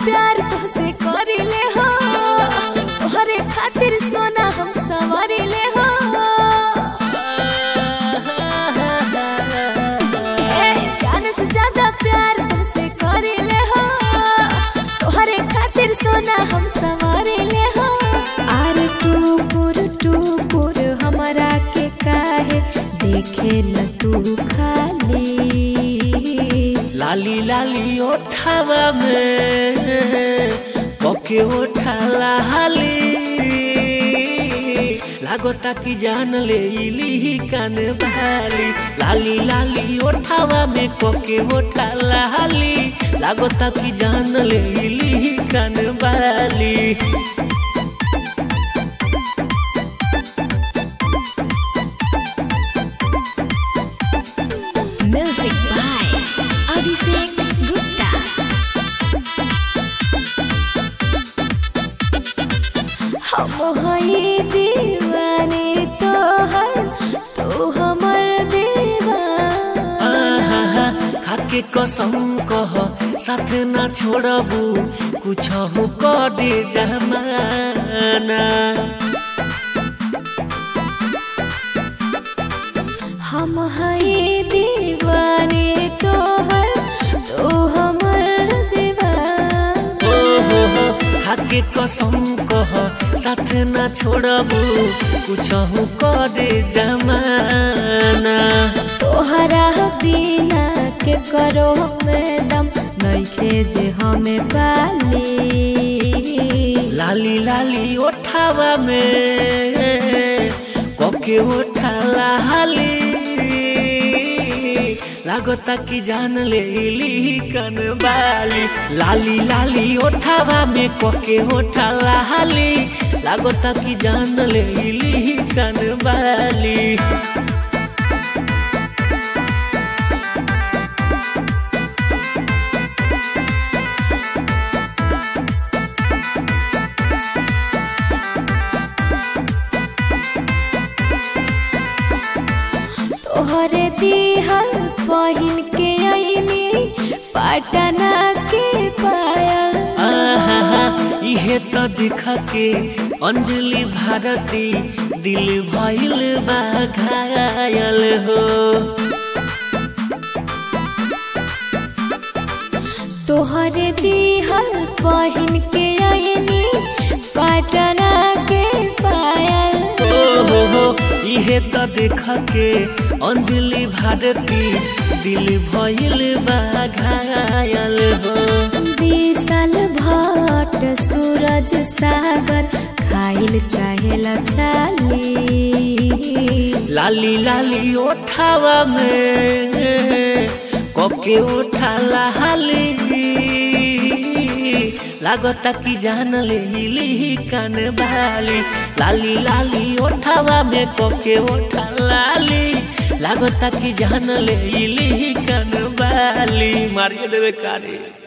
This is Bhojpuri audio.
प्यार तुझसे करिले हो तोहरे खातिर सोना हम संवरिले हो ए, जान से ज्यादा प्यार तुझसे करिले हो तोहरे खातिर सोना हम संवरिले हो आर टुकुर टुकुर हमरा के काहे देखे न तू खाली लाली लाली ओठावा में पके ओठा लाली लागता कि जान ले इली कान बाली लाली लाली ओठावा में पके ओठा लाली लागता कि जान ले इली कान बाली Music by Abhishek Gupta. हम हई दीवाने तोहर तू हमर दीवाना आहा, खाके कसम कह साथ ना छोड़बू कुछ हो करे जमाना हम हई दीवाने तोहर तू हमर दीवाना ओ हो हो खाके कसम कह साथ ना छोड़बू कुछ हो करे जमाना तोहरा बिना के करो में दम नइखे जे हमें पाली लाली लाली ओठावा में कके ओठा लाली लागता कि जान ले इली कन बाली लाली लाली ओठावा में कके ओठा लाली लागता कि जान ले इली कन बाली तोहरे दिहल पहिन के आईनी पटना के पायल आहा, इहे तो दिख के अंजलि भारती दिल भइल बा घायल हो तोहरे दिहल पहिन के आईनी पटना के पायल ओ हो हो इहे तो देख के अंजलि भारती दिल भइल बा घायल हो विशाल भट्ट सूरज सागर खाइल चाहेला छाली लाली लाली ओठावा में कके ओठा लाली लागता कि जान ले इली कान बाली लाली लाली ओठावा में कके ओठा लाली लागता कि जान ले इली कान बाली मारिए देवे कारे